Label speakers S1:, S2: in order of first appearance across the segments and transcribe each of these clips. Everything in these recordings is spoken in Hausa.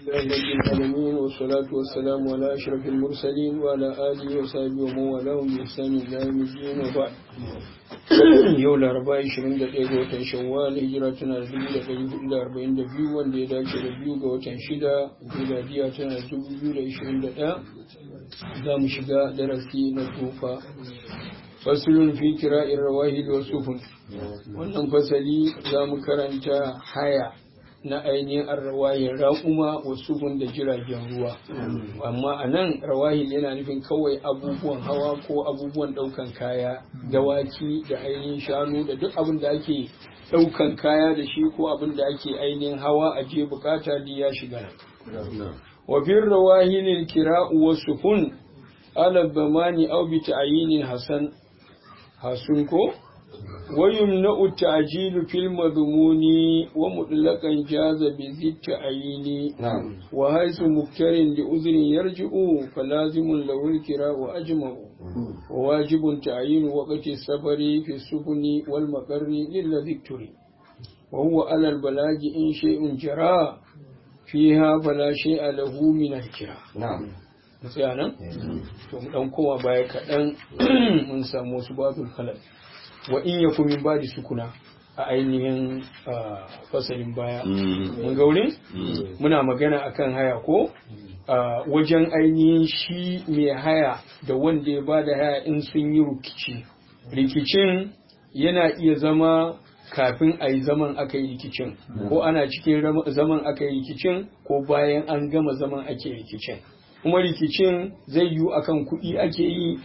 S1: لله رب العالمين والصلاة والسلام على أشرف المرسلين وعلى آله وصحبه ومن والاهم بإحسان إلى يوم الدين وبعد yau laraba 21 ga watan shawwal hijira tana da 1442 wanda ya dace da biyu ga watan shida miladiya tana da 2021 za mu shiga darasi na tufa fasulun fi kira'in rawahid wa sufun wannan fasali za mu karanta haya na ainihin arrawahin raƙuma wa sufun da jiragen ruwa amma a nan rawahil yana nufin kawai abubuwan hawa ko abubuwan ɗaukan kaya dawaki da ainihin shanu da duk abin da ake ɗaukan kaya da shi ko abin da ake ainihin hawa a je bukata da ya shiga nan wa fi rawahilin kira'u wa sufun ala bamani aw bi ta'yinin hasan hasun ko ويمنع التعجيل في المضمون ومطلقا جاز بذي التعيين
S2: نعم
S1: وحيث مكتر لأذن يرجع فلازم له الكراء أجمع وواجب تعيين وقت السفر في السفن والمقر للذي اكتري وهو على البلاج إن شيء جرى فيها فلا شيء له من الكراء
S2: نعم
S1: sai nan to mu dan kowa baya kaɗan mun samu wasu babul halal wa in yaku min badi sukuna a ainihin fasalin baya mun ga wurin muna magana akan haya ko wajen ainihin shi mai haya da wanda ya bada haya in sun yi rikici rikicin yana iya zama kafin a yi zaman aka yi rikicin ko ana cikin zaman aka yi rikicin ko bayan an gama zaman ake rikicin kuma rikicin zai yiwu akan kuɗi ake yi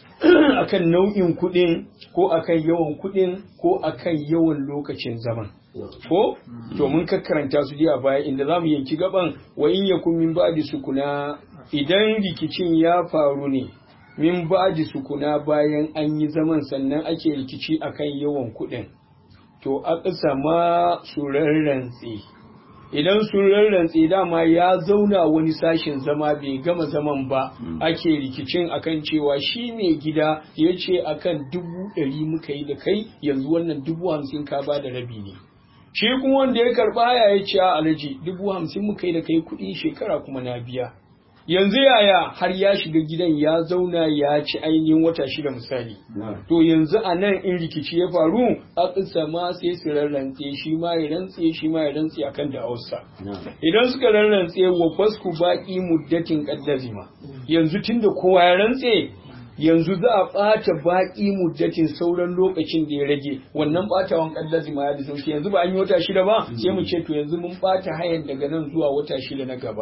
S1: akan nau'in kuɗin ko akan yawan kuɗin ko akan yawan lokacin zaman ko to mun karanta su a baya inda zamu yanki gaban wa in yakun min ba'di sukuna idan rikicin ya faru ne min ba'di sukuna bayan an yi zaman sannan ake rikici akan yawan kuɗin to aka sama su rarrantse idan sun rarrantse dama ya zauna wani sashen zama bai gama zaman ba ake rikicin akan cewa shi mai gida ya ce akan dubu ɗari muka yi da kai yanzu wannan dubu hamsin ka ba da rabi ne shi kuma wanda ya karɓa ya ya ce a alaji dubu hamsin muka yi da kai kuɗi shekara kuma na biya yanzu yaya har ya shiga gidan ya zauna ya ci ainihin wata shida misali to yanzu a nan in rikici ya faru a sama sai su rarrantse shi ma ya rantse shi ma ya rantse akan da hausa idan suka rarrantse wa fasku baki muddatin kaddazima yanzu tunda kowa ya rantse yanzu za a ɓata baƙi muddatin sauran lokacin da ya rage wannan ɓatawan kaddazima ya da sauki yanzu ba an yi wata shida ba sai mu ce to yanzu mun ɓata hayan daga nan zuwa wata shida na gaba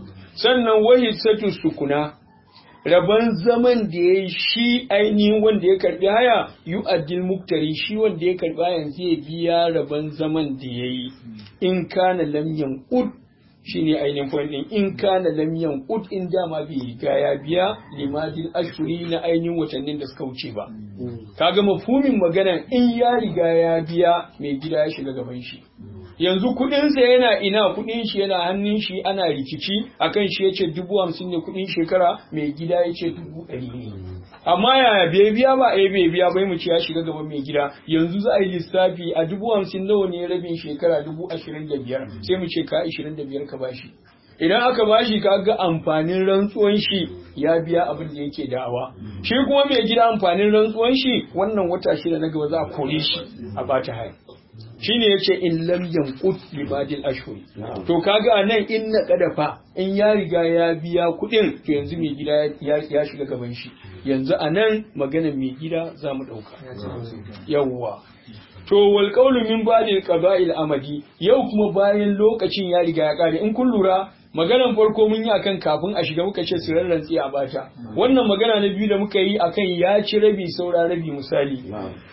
S1: sannan wahi satu sukuna rabon zaman da ya shi ainihin wanda ya karbi haya yu addil muktari shi wanda ya karbi hayan zai biya rabon zaman da ya yi in kana lam yanqud shine ainihin point din in kana lam yanqud in dama bai riga ya biya limadil ashuri na ainihin watannin da suka wuce ba kaga mafhumin magana in ya riga ya biya mai gida ya shiga gaban shi yanzu kudinsa yana ina kudin shi yana hannun shi ana rikici akan shi yace dubu hamsin ne kudin shekara mai gida yace dubu ɗari ne amma yaya bai biya ba eh bai biya bai mu ce ya shiga gaban mai gida yanzu za a yi lissafi a dubu hamsin nawa ne rabin shekara dubu ashirin da biyar sai mu ce ka ashirin da biyar ka bashi idan aka bashi ka ga amfanin rantsuwan shi ya biya abin da yake da'awa shi kuma mai gida amfanin rantsuwan shi wannan wata shida na gaba za a kore shi a bata haya shine yace in lam yanqut li badil ashhur to kaga anan in na kadafa in ya riga ya biya kudin to yanzu mai gida ya shiga gaban shi yanzu anan maganar mai gida zamu dauka yawwa to wal qawlu min badil qaba'il amadi yau kuma bayan lokacin ya riga ya kare in kun lura maganan farko mun yi akan kafin a shiga muka ce su rarrantsi a bata wannan magana na biyu da muka yi akan ya ci rabi saura rabi misali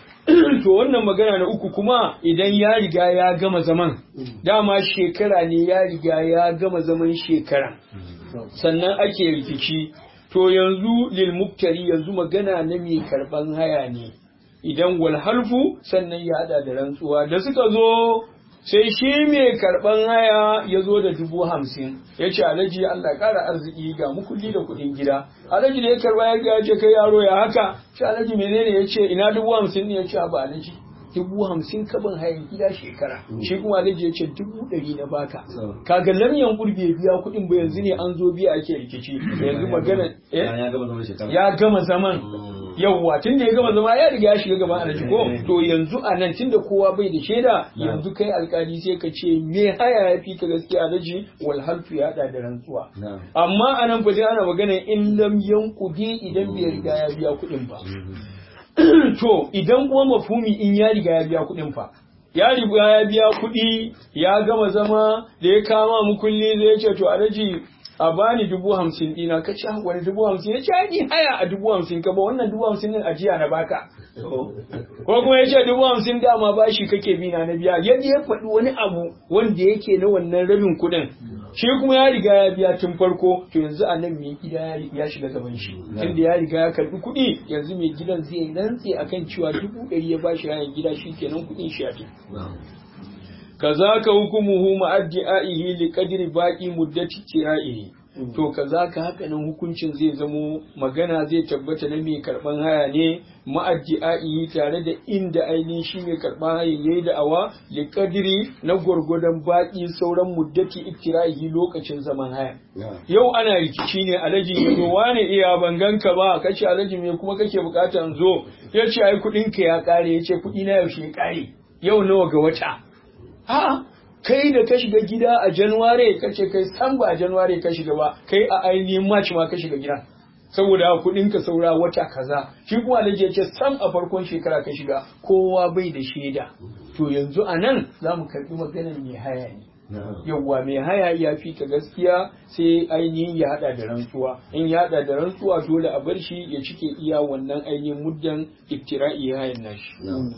S1: to wannan magana na uku kuma idan ya riga ya gama zaman dama shekara ne ya riga ya gama zaman shekara sannan ake rikici to yanzu lil muktari yanzu magana na mai karban haya ne idan wal halfu sannan ya hada da rantsuwa da suka zo sai shi mai karban haya ya zo da dubu hamsin ya ce alhaji Allah ƙara arziki ga mukulli da kuɗin gida alhaji da ya karba ya ga ce kai yaro ya haka shi alhaji menene ya ce ina dubu hamsin ne ya ce ba alhaji dubu hamsin ka ban hayan gida shekara shi kuma alhaji ya ce dubu ɗari na baka kaga lamyan gurbe biya kuɗin ba yanzu ne an zo biya ake rikici yanzu magana ya gama zaman yawwa tun da ya gama zama ya riga ya shiga gaban alhaji ko to yanzu a nan tun da kowa bai da shaida yanzu kai alkali sai ka ce me haya ya fi ka gaskiya alhaji wal halfu ya hada da rantsuwa amma a nan fa sai ana magana in lam yankudi idan bai riga ya biya kuɗin ba to idan kuma mafhumi in ya riga ya biya kuɗin fa ya riga ya biya kuɗi ya gama zama da ya kama mu kulli zai ce to alhaji a bani dubu hamsin dina ka ci wani dubu hamsin ya ce ni haya a dubu hamsin ka ba wannan dubu hamsin din ajiya na baka ko kuma ya ce dubu hamsin dama bashi kake bi na biya yadda ya faɗi wani abu wanda yake na wannan rabin kuɗin shi kuma ya riga ya biya tun farko to yanzu a nan mai gida ya shiga gaban shi tunda ya riga ya karɓi kuɗi yanzu mai gidan zai rantse akan cewa dubu ɗari ya bashi hayan gida shi kenan kuɗin shi ya kazaka hukumuhu ma'addi'aihi li qadri baqi muddati tira'ihi to kazaka haka nan hukuncin zai zamo magana zai tabbata na mai karban haya ne ma'addi'aihi tare da inda ainihin shi mai karban haya yayi da awa li qadri na gurgudan baqi sauran muddati iktira'ihi lokacin zaman haya yau ana rikici ne alaji ne wane iya banganka ba kace alaji me kuma kake bukatan zo yace ai kudin ka ya kare yace kudi na yaushe ya kare yau nawa ga wata A'a, kai da ka shiga gida a Januware ka ce kai san ba a Januware ka shiga ba, kai a ainihin March ma ka shiga gida. Saboda kuɗin ka saura wata kaza, shi kuma da ce sam a farkon shekara ka shiga, kowa bai da shaida. To yanzu a nan za mu karɓi maganar mai haya ne. Yawwa mai haya ya fi ka gaskiya sai ainihin ya haɗa da rantsuwa. In ya haɗa da rantsuwa dole a bar shi ya cike iya wannan ainihin muddan iftira'i hayan nashi.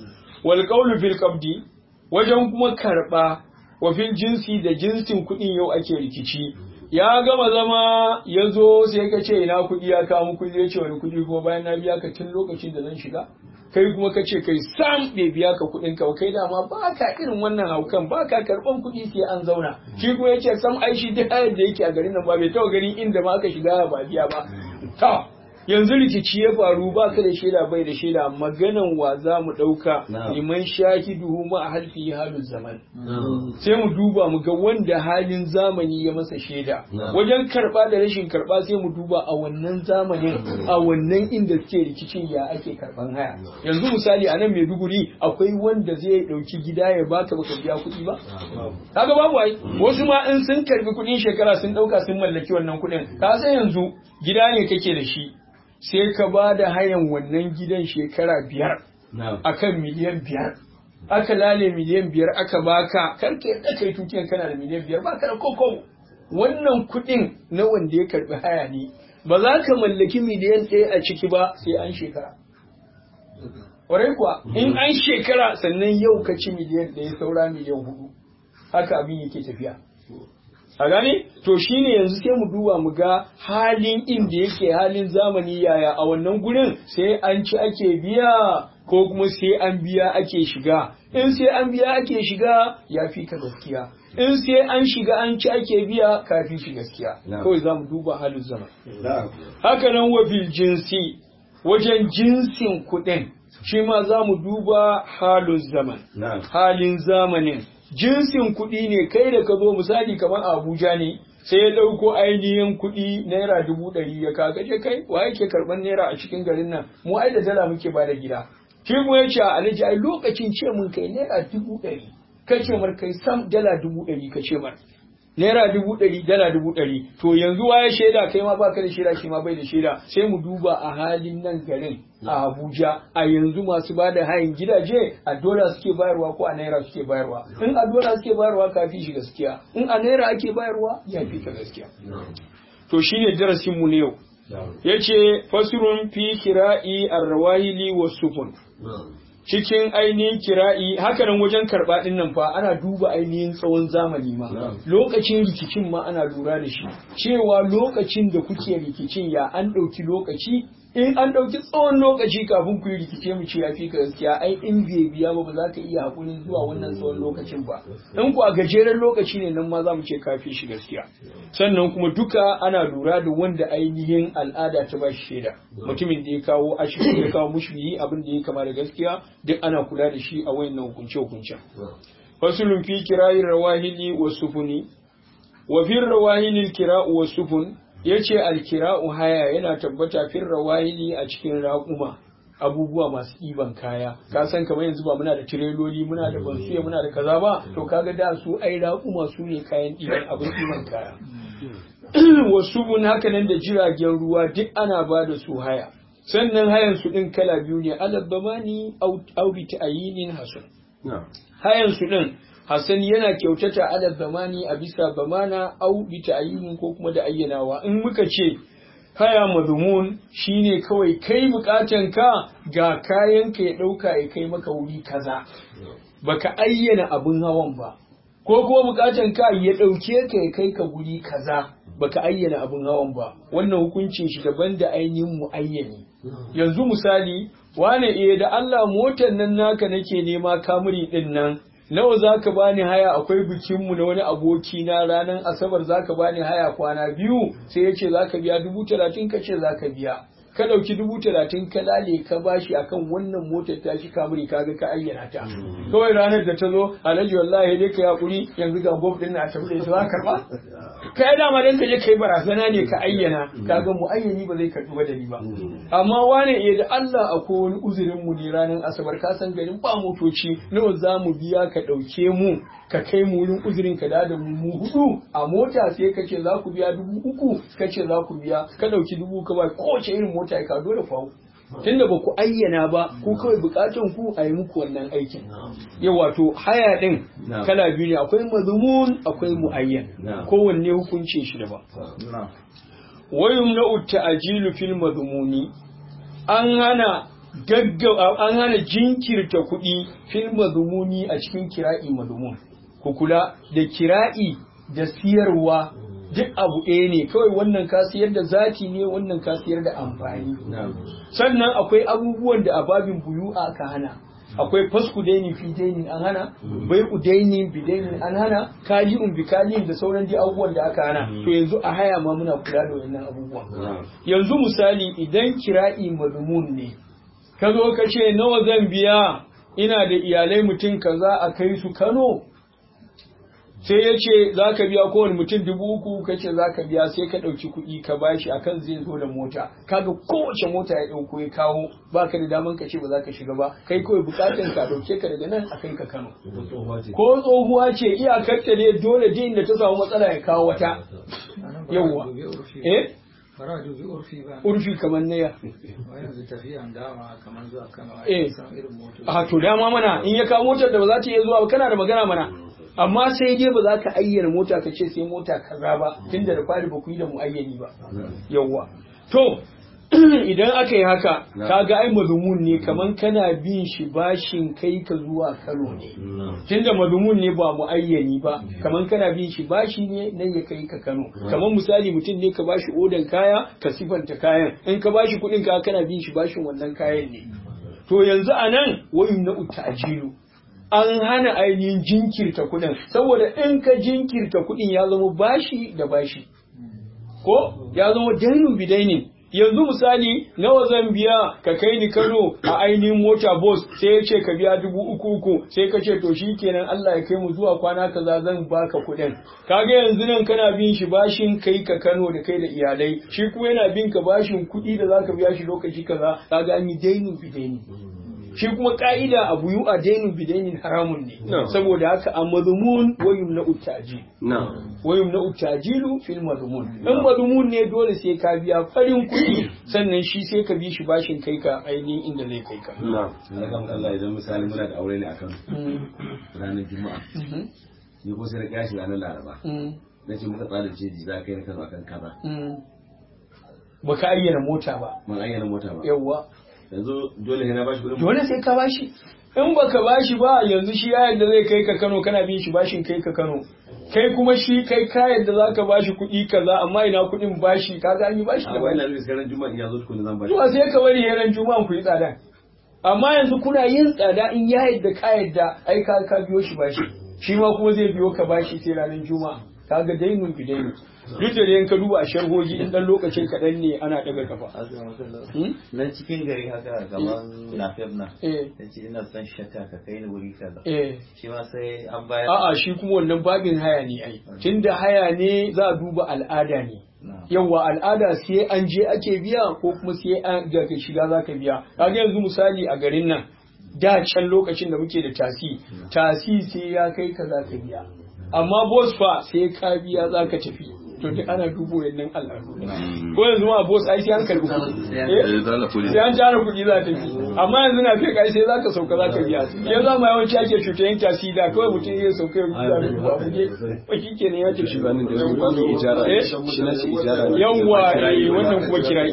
S1: Wal qawlu fil qabdi wajen kuma karɓa wafin jinsi da jinsin kuɗin yau ake rikici ya gama zama ya zo sai ka ce ina kuɗi ya kawo kuɗi ya ce wani kuɗi kuma bayan na biya ka tun lokacin da zan shiga kai kuma ka ce kai sam bai biya ka kuɗin ka kai dama ba ka irin wannan haukan ba ka karɓan kuɗi sai an zauna shi kuma ya ce sam ai shi duk hayar da yake a garin nan ba bai taɓa ganin inda ma aka shiga ba biya ba ta yanzu rikici ya faru ba ka da shaida bai da shaida maganan wa za mu ɗauka liman shahiduhu ma a halfi halin zaman sai mu duba mu ga wanda halin zamani ya masa shaida wajen karɓa da rashin karɓa sai mu duba a wannan zamanin a wannan inda suke rikicin ya ake karɓan haya yanzu misali a nan maiduguri akwai wanda zai ɗauki gida ya baka baka biya kuɗi ba kaga babu ai wasu ma in sun karɓi kuɗin shekara sun ɗauka sun mallaki wannan kuɗin ka san yanzu gida ne kake da shi sai ka ba da hayan wannan gidan shekara biyar akan miliyan biyar aka lale miliyan biyar aka baka karka yadda kai tukiyan kana da miliyan biyar baka da koko wannan kuɗin na wanda ya karbi haya ne ba za ka mallaki miliyan ɗaya a ciki ba sai an shekara Ƙwarai kuwa in an shekara sannan yau ka ci miliyan ɗaya saura miliyan hudu haka abin yake tafiya a gane to shine yanzu sai mu duba mu ga halin inda yake halin zamani yaya a wannan gurin sai an ci ake biya ko kuma sai an biya ake shiga in sai an biya ake shiga ya fi ka gaskiya in sai an shiga an ci ake biya ka fi shi gaskiya kawai za mu duba halin zaman haka nan wa bil jinsi wajen jinsin kuɗin shi ma za mu duba halin zaman halin zamanin jinsin kuɗi ne kai da ka zo misali kamar Abuja ne sai ya ɗauko ainihin kuɗi naira dubu ɗari ya kaga je kai wa yake karɓar naira a cikin garin nan mu ai da dala muke ba da gida shi mu ya ce alhaji ai lokacin ce mun kai naira dubu ɗari ka ce mar kai sam dala dubu ɗari ka ce mar naira dubu ɗari dala dubu ɗari to yanzu waye shaida kai ma baka da shaida shi ma bai da shaida sai mu duba a halin nan garin a Abuja a yanzu masu ba da hayan gidaje a dola suke bayarwa ko a naira suke bayarwa in a dola suke bayarwa ka fi shi gaskiya in a naira ake bayarwa ya fi ka gaskiya to shine darasin mu ne yau yace fasrun fi kira'i arrawahili was sufun cikin ainihin kira'i hakanan wajen karɓa ɗin nan fa ana duba ainihin tsawon zamani ma lokacin rikicin ma ana lura da shi cewa lokacin da kuke rikicin ya an ɗauki lokaci in an ɗauki tsawon lokaci kafin ku yi rikice mu ce ya fi ka gaskiya ai in bai biya ba ba za ka iya hakurin zuwa wannan tsawon lokacin ba in ku a gajeren lokaci ne nan ma za mu ce ka fi shi gaskiya sannan kuma duka ana lura da wanda ainihin al'ada ta ba shi shaida mutumin da ya kawo ashirin ya kawo mushbihi abin da ya kama da gaskiya duk ana kula da shi a wayannan hukunce hukuncen fasulun fi kirayin rawahili wa sufuni wa fi rawahilil kira'u wa sufun yace alkira'u haya yana tabbata fi rawahili a cikin raƙuma abubuwa masu ɗiban kaya ka san kamar yanzu ba muna da tireloli muna da bansiya muna da kaza ba to kaga da su ai raƙuma su ne kayan ɗiban abin ɗiban kaya wasu mun haka nan da jiragen ruwa duk ana ba da su haya sannan hayan su ɗin kala biyu ne alabbamani au bi ta'ayinin hasan hayan su ɗin Hassan yana kyautata ala zamani a bisa zamana au bi ta'ayyunin ko kuma da ayyanawa in muka ce haya madhumun shine kawai kai bukatan ka ga kayan ka ya dauka ya kai maka wuri kaza baka ayyana abun hawan ba ko kuma bukatan ka ya dauke ka ya kai ka wuri kaza baka ayyana abun hawan ba wannan hukuncin shi daban da ainihin muayyani yanzu misali wane eh da Allah motar nan naka nake nema kamuri din nan nawa za ka bani haya akwai bikinmu na wani aboki na ranar asabar za ka bani haya kwana biyu sai ya ce za ka biya dubu talatin ka ce za ka biya ka ɗauki dubu talatin ka lale ka bashi akan wannan motar ta shi kamuri kaga ka ayyana ta kawai ranar da ta zo alhaji wallahi dai ka yakuri yanzu ga gob din na tafi da ita za karba kai dama dan ka je kai barazana ne ka ayyana kaga mu ayyani ba zai karbi ba da ni ba amma wane iya da Allah akwai wani uzurin mu ne ranar asabar ka san garin ba motoci nawa za mu biya ka ɗauke mu ka kai mu wurin uzurin ka da mu mu hudu a mota sai ka ce za ku biya dubu uku ka ce za ku biya ka ɗauki dubu ka ba kowace irin mota ya dole ku tunda ba ku ayyana ba ku kawai bukatun ku a yi muku wannan aikin yau wato haya din kala biyu ne akwai mazumun akwai muayyan kowanne hukuncin shi daban wayum na ta'jilu fil mazmuni an hana gaggawa an hana jinkirta kuɗi fil mazmuni a cikin kira'i mazmun ku kula da kira'i da siyarwa duk abu ɗaya ne kawai wannan ka siyar da zati ne wannan ka siyar da amfani sannan akwai abubuwan da a babin buyu aka hana akwai fasku dainin fi dainin an hana bai dainin bi dainin an hana kali'un bi kali'in da sauran dai abubuwan da aka hana to yanzu a haya ma muna kula da wannan abubuwan yanzu misali idan kira'i mazmun ne ka zo ka ce nawa zan biya ina da iyalai mutum kaza a kai su Kano sai ya ce za ka biya kowane mutum dubu uku ka ce za ka biya sai ka ɗauki kuɗi ka bashi akan zai zo da mota kaga kowace mota ya ɗauko ya kawo ba ka da daman ka ce ba za ka shiga ba kai kawai bukatan ka ɗauke ka daga nan a kai ka Kano ko tsohuwa ce iyakar ta ne dole din da ta samu matsala ya kawo wata yawwa eh urfi kamar naya eh a to dama mana in ya kawo motar da ba za ta iya zuwa ba kana da magana mana amma sai dai ba za ka ayyana mota ka ce sai mota kaza ba tunda da fari ba ku yi da muayyani ba yawwa to idan aka yi haka kaga ai mazumun ne kaman kana bin shi bashin kai ka zuwa Kano ne tunda mazumun ne ba muayyani ba kaman kana bin shi bashi ne nan ya kai ka Kano kaman misali mutum ne ka bashi odan kaya ka sifanta kayan in ka bashi kuɗin ka kana bin shi bashin wannan kayan ne to yanzu anan wayun na utajilu an hana ainihin jinkirta kuɗin saboda in ka jinkirta kuɗin ya zama bashi da bashi ko ya zama dainu bidainin yanzu misali nawa zan biya ka kai ni Kano a ainihin mota bus sai ya ce ka biya dubu uku uku sai ka ce to shikenan Allah ya kai mu zuwa kwana kaza zan baka kuɗin kaga yanzu nan kana bin shi bashin kai ka Kano da kai da iyalai shi kuma yana bin ka bashin kuɗi da zaka biya shi lokaci kaza kaga an yi dainu bidaini shi kuma ka'ida a buyu a dainin bidainin haramun ne saboda haka a mazmun wayum na utaji wayum na utajilu fil mazmun in mazmun ne dole sai ka biya farin kuɗi sannan shi sai ka bi shi bashin kai ka ainihin inda zai kai ka
S2: Allah idan misali muna da aure ne akan ranar juma'a ni ko sai na kyashi ranar laraba na ce muka tsara ce za ka yi na kano akan kaza
S1: baka ayyana mota ba
S2: ban ayyana mota ba
S1: yawwa
S2: yanzu dole sai na bashi kuɗin
S1: dole sai ka bashi in baka bashi ba yanzu shi yayin da zai kai ka Kano kana bin shi bashin kai ka Kano kai kuma shi kai kayan da zaka bashi kuɗi kaza amma ina kuɗin bashi kaga an yi bashi da
S2: a
S1: bashi
S2: wannan sai ran juma'a ya zo tukuna zan bashi
S1: zuwa sai ka bari yaran juma'an ku yi tsada amma yanzu kuna yin tsada in ya yadda ka yadda ai ka ka biyo shi bashi shi ma kuma zai biyo ka bashi sai ranar juma'a kaga dainun bi dainun duk da dai in ka duba a sharhoji in dan lokacin kaɗan ne ana daga kafa Hmm?
S3: nan cikin gari haka kamar lafiyar nan
S1: eh
S3: ya ce ina son shakka ka kai ni wuri kaza
S1: eh
S3: shi ma sai an bayar
S1: a'a shi kuma wannan babin haya ne ai tunda haya ne za a duba al'ada ne
S3: Na.
S1: yawa al'ada sai an je ake biya ko kuma sai an daga shiga za ka biya kaga yanzu misali a garin nan da can lokacin da muke da tasi tasi sai ya kai ka za ka biya amma bos fa sai ka biya za ka tafi to duk ana dubo wannan al'adu ne. ko yanzu ma bos ai sai an karbi kuɗi Eh? sai an tara kuɗi za ta bi amma yanzu na fiye kai sai za ka sauka za ka biya ya za ma yawanci ake cuta yin tasi da kawai mutum ya sauka ya rubuta da rubuta a buge ba shi ke ya ce shi ba
S4: Banin da wani ijara
S1: Eh?
S4: shi na shi ijara ne.
S1: yawwa eh, wannan kuma kira'i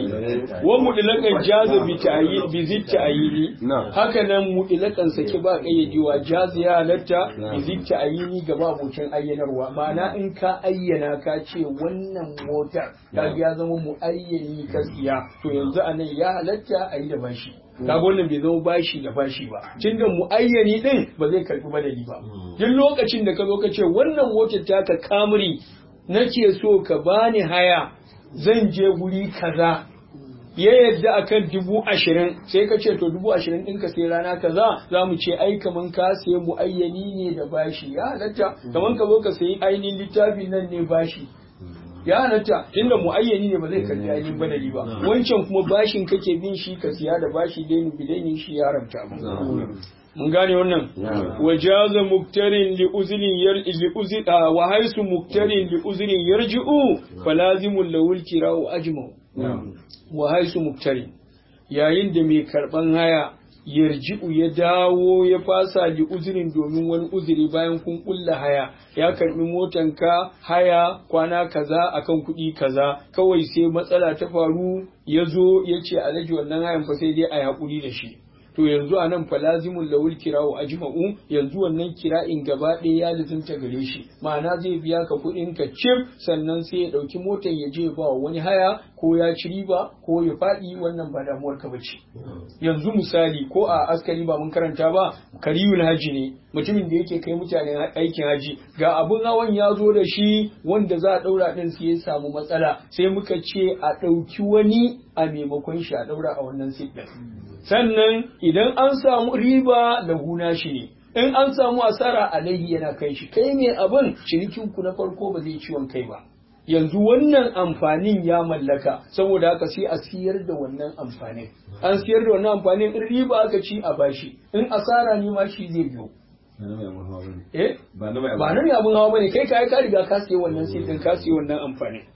S1: ne wa mudilakan jaza bi ta'yi bi zitta ayini
S4: Na.
S1: haka nan mudilakan sake ba kayyadewa jaza ya halatta bi zitta ayini gaba abokin ayyanarwa ma'ana in ka ayyana ka ce wannan motar ta ya zama muayyani ka siya to yanzu anan ya halatta a yi da bashi kaga wannan bai zama bashi da bashi ba tunda muayyani din ba zai karbi badali ba duk lokacin da ka zo ka ce wannan motar taka kamri nake so ka bani haya zan je guri kaza ya yadda akan dubu ashirin sai ka ce to dubu ashirin ɗinka sai rana kaza za mu ce ai kaman ka sai muayyani ne da bashi ya halatta kaman ka zo ka sayi ainihin littafi nan ne bashi ya halatta inda muayyani ne ba zai karbi ainihin badali ba wancan kuma bashin kake bin shi ka siya da bashi daini bidaini shi ya haramta mu mun gane wannan wajaza muktarin li uzrin yar li uzri wa haisu muktarin li uzrin yarji'u falazimul lawul kira'u ajma'u wa haisu muktarin yayin da mai karban haya yarji'u ya dawo ya fasa li uzrin domin wani uzuri bayan kun kulla haya ya karbi motanka haya kwana kaza akan kuɗi kaza kawai sai matsala ta faru ya zo ya ce alhaji wannan hayan fa sai dai a yi haƙuri da shi to yanzu a nan falazimun lawul kirawo ajma'u yanzu wannan kira'in gaba ɗaya ya lizinta gare shi ma'ana zai biya ka kuɗin ka cif sannan sai ya ɗauki motar ya je ba wa wani haya ko ya ci riba ko ya faɗi wannan ba damuwar ka bace yanzu misali ko a askari ba mun karanta ba kariyul haji ne mutumin da yake kai mutane aikin haji ga abun hawan ya zo da shi wanda za a ɗaura ɗin sai ya samu matsala sai muka ce a ɗauki wani a maimakon shi a ɗaura a wannan sit ɗin sannan idan an samu riba da guna shi ne in an samu asara alaihi yana kai shi kai ne abin cinikin ku na farko ba zai ciwon kai ba yanzu wannan amfanin ya mallaka saboda haka sai a siyar da wannan amfanin an siyar da wannan amfanin in riba aka ci a bashi in asara ne ma shi zai biyo
S2: ba na mai abun hawa bane
S1: eh
S2: ba na mai
S1: ba nan ne abun hawa bane kai ka ka riga ka siya wannan sai din ka siya wannan amfanin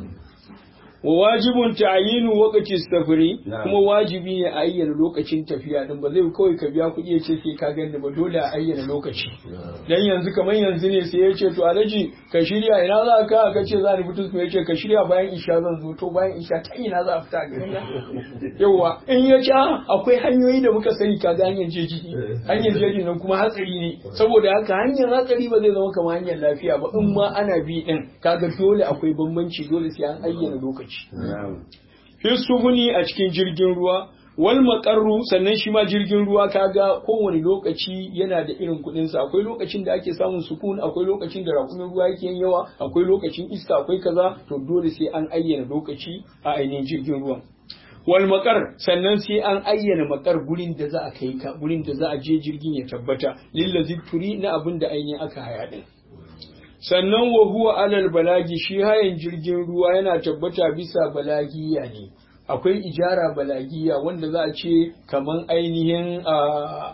S1: wa wajibun ta'yinu waqti safari
S2: Na'am.
S1: kuma wajibi ne a ayyana lokacin tafiya din ba zai kawai ka biya kuɗi ya ce sai ka gani ba dole a ayyana lokaci dan yanzu kamar yanzu ne sai ya ce to alhaji ka shirya ina za ka ka ce za ni fito ya ce ka shirya bayan isha zan zo to bayan isha ta ina za a fita a garin nan yawa in ya ce "Ah, akwai hanyoyi da muka sani ka ga hanyar jeji hanyar jeji nan kuma hatsari ne saboda haka hanyar hatsari ba zai zama kamar hanyar lafiya ba in ma ana bi din kaga dole akwai bambanci dole sai an ayyana lokaci fi sufuni a cikin jirgin ruwa wal makarru sannan shi ma jirgin ruwa kaga kowane lokaci yana da irin kuɗin sa akwai lokacin da ake samun sukun akwai lokacin da rakumin ruwa yake yin yawa akwai lokacin iska akwai kaza to dole sai an ayyana lokaci a ainihin jirgin ruwan wal makar sannan sai an ayyana makar gurin da za a kai ka gurin da za a je jirgin ya tabbata lillazi turi na abin da ainihin aka haya din sannan wa huwa alal balagi shi hayan jirgin ruwa yana tabbata bisa balagiya ne akwai ijara balagiya wanda za a ce kaman ainihin a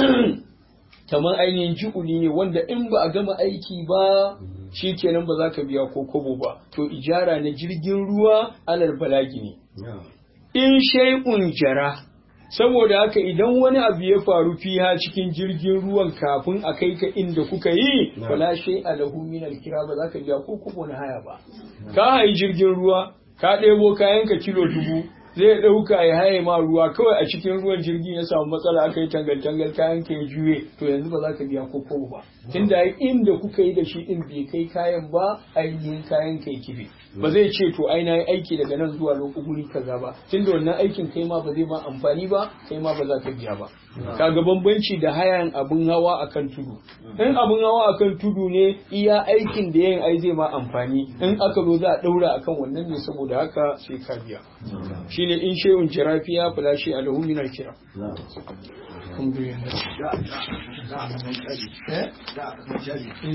S1: kaman ainihin ji'uli ne wanda in ba a gama aiki ba shi kenan ba za ka biya ko kobo ba to ijara na jirgin ruwa alal balagi ne in shay'un jara saboda haka idan wani abu ya faru fiha cikin jirgin ruwan kafin a kai ka inda kuka yi wala shay alahu min alkira ba za ka biya ko kubo na haya ba ka hayi jirgin ruwa ka ɗebo kayan ka kilo dubu zai ɗauka ya haye ma ruwa kawai a cikin ruwan jirgin ya samu matsala aka yi tangal-tangal kayan ka ya juye to yanzu ba za ka biya ko kobo ba tunda inda kuka yi da shi din bai kai kayan ba ainihin kayan ka ya kife ba zai ce to ai na yi aiki daga nan zuwa lokacin guri kaza ba tunda wannan aikin kai ma ba zai ma amfani ba kai ma ba za ka biya ba kaga bambanci da hayan abun hawa akan tudu in abun hawa akan tudu ne iya aikin da yin ai zai ma amfani in aka zo za a daura akan wannan ne saboda haka sai ka biya shine in shay'un jirafiya fala shi alahu min al-kira alhamdulillah